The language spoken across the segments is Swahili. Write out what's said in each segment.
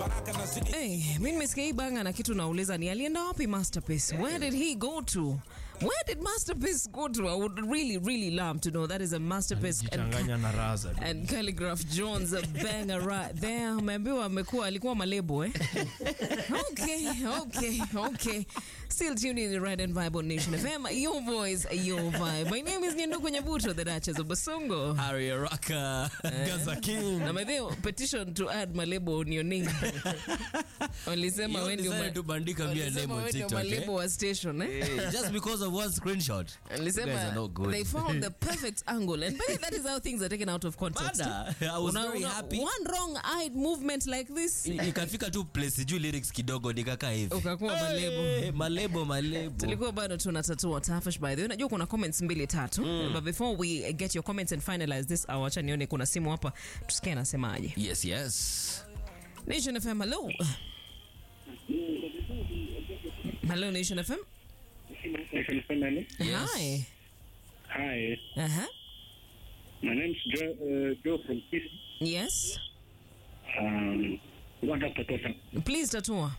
Hey, mi nimesikia hii banga na kitu nauliza ni alienda wapi Masterpiece? Where did he go to? Where did Masterpiece go to? I would really, really love to know. That is a Masterpiece and, Jichanganya na raza. and Calligraph Jones a banger right there. Umeambiwa amekuwa alikuwa malebo eh? okay, okay, okay. Still tuned in the Red and Vibe on Nation FM. Your voice, your vibe. My name is Nyenduku Nyabuto, the Duchess of Basongo. Harry Araka, Gaza King. Na by the way, petition to add malebo on your name. Walisema You wewe ndio decided ma- to bandika me a walisema name on wewe ndio TikTok, eh? malebo wa station eh? Eh, Just because of one screenshot. You guys are Alisema not good. they found the perfect angle and but that is how things are taken out of context. Bada, I was Una- very una- happy. One wrong-eyed movement like this nikafika tu place juu lyrics kidogo nikakaa hivi Ukakuwa malebo. Eh, malebo malebo tulikuwa bado tunatatua tafash by the way najua kuna comments mbili tatu but before we get your comments and finalize this hour acha nione kuna simu hapa tusikie anasemaje yes yes nation fm hello hello nation fm Nation family. Yes. hi Hi, uh-huh. my name's Joe, uh, Joe from Peace. yes Um, what Dr. Tosa? please tatua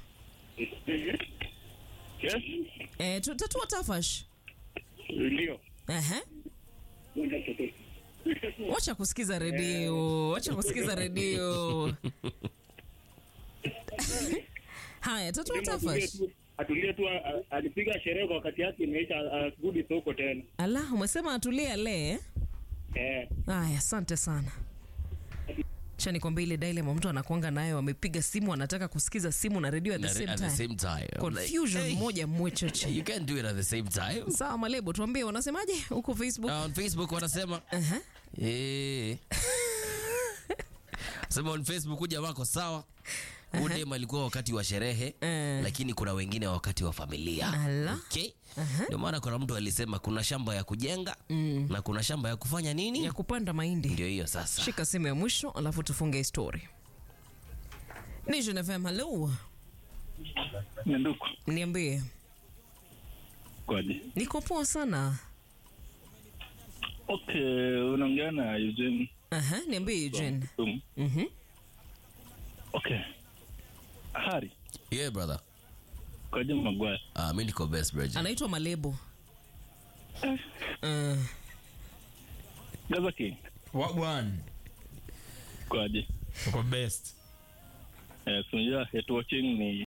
Yes? eh, tu- tatua tafash Ndio. uh-huh. What Dr. Tosa? wacha kusikiza redio wacha kusikiza redio haya tatua tafash Atulie tu, a- alipiga sherehe kwa wakati yake imeisha, asirudi soko tena. ala umesema atulie lee Eh, Aya, asante sana. Cha nikwambia ile dilema mtu anakuanga nayo, amepiga simu anataka kusikiza simu na redio at the Na- same at the time. same time I'm like, Confusion hey, moja mwecheche. you can't do it at the same time Sawa Malebo, tuambie unasemaje huko Facebook? on facebook wanasema Aha. eh sema on facebook huja wako sawa udem alikuwa wakati wa sherehe Eh. lakini kuna wengine wakati wa familia Ala. okay? ndio maana kuna mtu alisema kuna shamba ya kujenga na kuna shamba ya kufanya nini Ya kupanda mahindi. ndio hiyo sasa Shika simu ya mwisho alafu tufunge story. Nation FM, hello. Nyanduku. Niambie. Kwaje? Niko poa sana. Okay, unaongea na Eugene. Aha, niambie Eugene. Um, Mhm. okay. Hari, yeah brother kwaje Magwaya? uh, mi niko best bro Anaitwa Malebo. Uh, Gaza King, Wagwan. kwaje? Uko best. Eh, tunajua hate watching ni